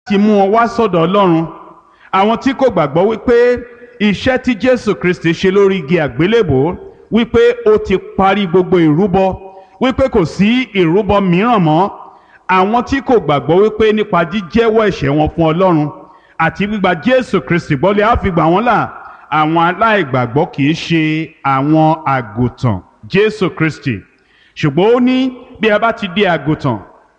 ti mú wọn wá sọ́dọ̀ ọlọ́run àwọn tí kò gbàgbọ́ wípé iṣẹ́ tí jésù kristi ṣe lórí igi àgbélébò wípé ó ti parí gbogbo ìrúbọ wípé kò sí ìrúbọ mìíràn mọ́ àwọn tí kò gbàgbọ́ wípé nípa jíjẹ́wọ́ ẹ̀ṣẹ̀ wọn fún ọlọ́run àti gbígba jésù kristi gbọ́lé á fi gbà wọ́n là àwọn aláìgbàgbọ́ kì í ṣe àwọn àgùntàn jésù kristi ṣùgbọ́n ó ní bí a bá ti di àgùntàn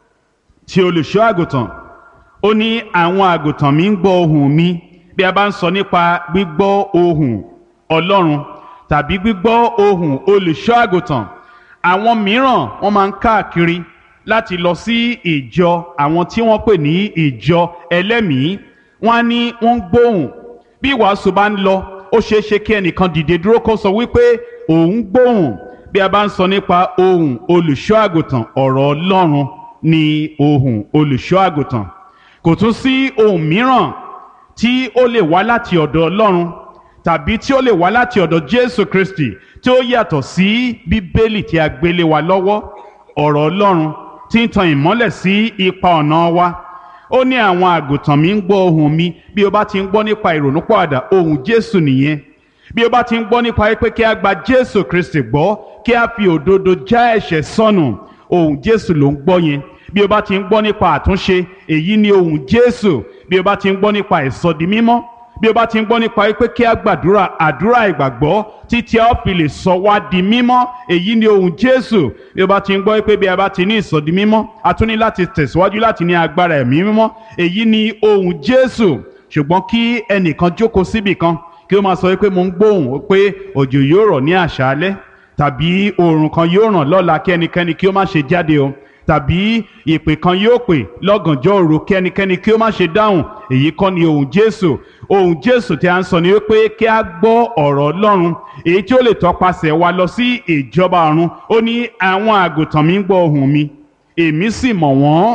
tí olùṣọ́ àgùntàn ó ní àwọn àgùntàn mi ń gbọ́ ohùn mi bí a bá ń sọ nípa gbígbọ́ ohùn ọlọ́run tàbí gbígbọ́ ohùn olùṣọ́ àgùntàn àwọn mìíràn wọ́n máa ń káàkiri láti lọ sí ìjọ àwọn tí wọ́n pè ní ìjọ ẹlẹ́mìí wọ́n á ní wọ́n ń gbóhùn bí ìwàásù bá ń lọ ó ṣeé ṣe kí ẹnìkan dìde dúró kó sọ wípé òun gbóhùn bí a bá ń sọ nípa ohùn olùṣọ́ àgùntàn ọ̀rọ̀ ọlọ́run ni ohùn olùṣọ́ àgùntàn kò tún sí ohùn mìíràn tí ó lè wá láti ọ̀dọ̀ ọlọ́run tàbí tí ó lè wá láti ọ̀dọ̀ jésù kristi tí ó yàtọ̀ sí bíbélì tí a gbélé wa lọ́wọ́ ọ̀rọ̀ ọlọ́run tí ń tan ìmọ́lẹ̀ sí ipa ọ̀nà wa ó ní àwọn àgùntàn mi ń gbọ́ ohùn mi bí o bá ti ń gbọ́ nípa ìrònúpọ̀àdà ohùn jésù nìyẹn bí o bá ti ń gbọ́ nípa pé kí a gba jésù kristi gbọ́ kí a fi òdodo já ẹ̀ṣẹ̀ sọnù ohùn jésù ló ń gbọ́ yẹn bí o bá ti ń gbọ́ nípa àtúnṣe èyí ni ohùn jésù bí o bá ti ń gbọ́ nípa ìsọdi mímọ́ bí o bá ti ń gbọ́ nípa pé kí a gbàdúrà àdúrà ìgbàgbọ́ títí a ó fi lè sọ wá di mímọ́ èyí ni ohùn jésù bí o bá ti ń gbọ́ pé bí a bá ti ní ìsọdi mímọ́ a tún ní láti tẹ̀síwájú láti ní agbára ẹ̀mí mímọ́ èyí ni ohùn jésù ṣùgbọ́n kí ẹnìkan jókòó síbì kan kí ó máa sọ pé mo ń gbóhùn pé òjò yóò rọ̀ ní àṣálẹ́ tàbí oòrùn kan yóò ràn lọ́la kí ẹnikẹ́ni kí ó má ṣe jáde o tàbí ìpè kan yóò pè lọ́gànjọ́ òru kí ẹnikẹ́ni kí ó má ṣe dáhùn èyí kọ́ ni ohùn jésù ohùn jésù tí a ń sọ ni wípé kí a gbọ́ ọ̀rọ̀ ọlọ́run èyí tí ó lè tọpasẹ̀ wa lọ sí ìjọba ọ̀run ó ní àwọn àgùntàn mi ń gbọ́ ohùn mi èmi sì mọ̀ wọ́n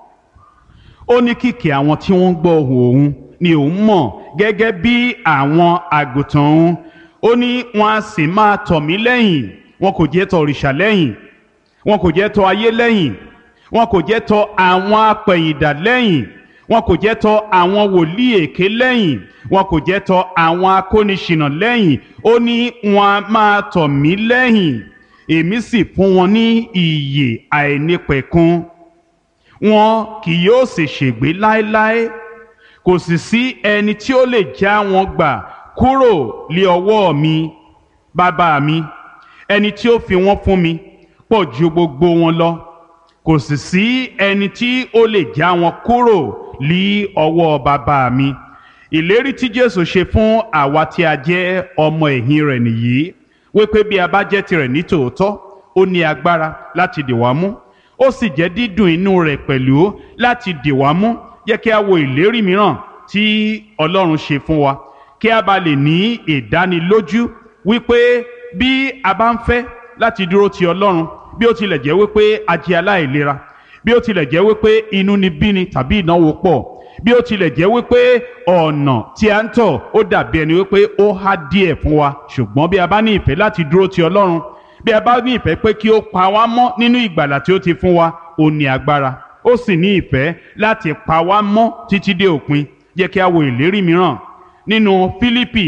ó ní kìkì àwọn tí wọ́n ń gbọ́ ohùn òun ni òun mọ̀ gẹ́gẹ́ bí àwọn àgùntàn òun ó ní wọn a sì máa tọ̀ mí lẹ́yìn wọn kò jẹ́ tọ̀ òrìṣà lẹ́yìn wọn kò jẹ́ tọ̀ ayé lẹ́yìn wọn kò jẹ́ tọ̀ àwọn apẹ̀yìndà lẹ́yìn wọn kò jẹ́ tọ̀ àwọn wòlíì èké lẹ́yìn wọn kò jẹ́ tọ̀ àwọn akóniṣìnà lẹ́yìn ó ní wọn a máa tọ̀ mí lẹ́yìn èmi sì fún wọn ní ìyè àìnípẹ̀kun wọn kì yóò sì ṣègbé láéláé kò sì sí ẹni tí ó lè já wọn gbà kúrò lé ọwọ́ mi bàbá mi ẹni tí ó fi wọ́n fún mi pọ̀ ju gbogbo wọn lọ kò sì sí ẹni tí ó lè já wọn kúrò lé ọwọ́ bàbá mi ìlérí tí Jésù ṣe fún àwa tí a jẹ́ ọmọ ẹ̀yìn rẹ̀ nìyí wípé bí a bá jẹ́ tirẹ̀ ní tòótọ́ ó ní agbára láti dì wá mú ó sì jẹ́ dídùn inú rẹ̀ pẹ̀lú láti dì wá mú jẹ́ kí a wo ìlérí mìíràn tí Ọlọ́run ṣe fún wa kí a bá lè ní ìdánilójú wípé bí a bá ń fẹ́ láti dúró ti Ọlọ́run bí ó tilẹ̀ jẹ́ wípé a jẹ́ aláìlera bí ó tilẹ̀ jẹ́ wípé inú ni bíni tàbí ìnáwó pọ̀ bí ó tilẹ̀ jẹ́ wípé ọ̀nà tí a ń tọ̀ ó dàbí ẹni wípé ó há díẹ̀ fún wa ṣùgbọ́n bí a bá ní ìfẹ́ láti dúró ti Ọlọ́run bí a bá ní ìfẹ́ pé kí ó pa wá mọ́ nínú ìgbàlà tí ó ti fún wa ó ní agbára ó sì ní ìfẹ́ láti pa wá mọ́ títí dé òpin jẹ́ kí a wo ìlérí mìíràn nínú Fílípì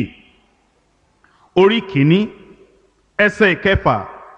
orí kìíní ẹsẹ̀ ìkẹfà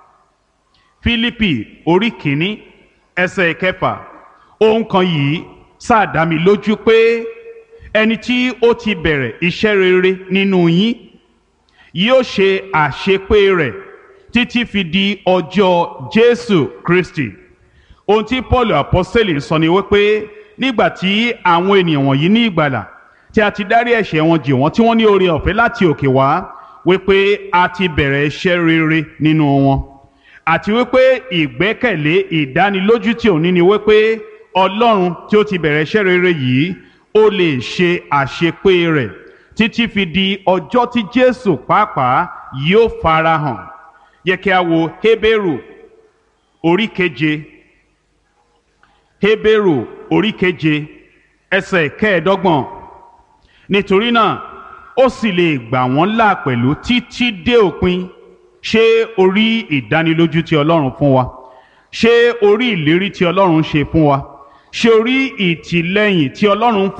Fílípì orí kìíní ẹsẹ̀ ìkẹfà ohun kan yìí sáàdá mi lójú pé ẹni tí ó ti bẹ̀rẹ̀ iṣẹ́ rere nínú yín yóò ṣe àṣepé rẹ̀ títí fi di ọjọ́ Jésù Kristi ohun tí Paul apọ́sẹ̀lì sọ ni wípé nígbà tí àwọn ènìyàn wọ̀nyí ní ìgbàlà tí a ti dárí ẹ̀ṣẹ̀ wọn jì wọ́n tí wọ́n ní oore ọ̀fẹ́ láti òkè wá wípé a ti bẹ̀rẹ̀ iṣẹ́ rere nínú wọn àti wípé ìgbẹ́kẹ̀lé ìdánilójú tí òun ní ni wípé Ọlọ́run tí ó ti bẹ̀rẹ̀ iṣẹ́ rere yìí ó lè ṣe àṣepé rẹ̀ títí fi di ọjọ́ tí Jésù pàápàá yóò farahàn yẹ kí a wo Hébérù orí keje Hébérù orí keje ẹsẹ̀ kẹẹ̀ẹ́dọ́gbọ̀n nítorí náà ó sì lè gbà wọ́n là pẹ̀lú títí dé òpin ṣé orí ìdánilójú tí Ọlọ́run fún wa ṣé orí ìlérí tí Ọlọ́run ṣe fún wa ṣé orí ìtìlẹ́yìn tí Ọlọ́run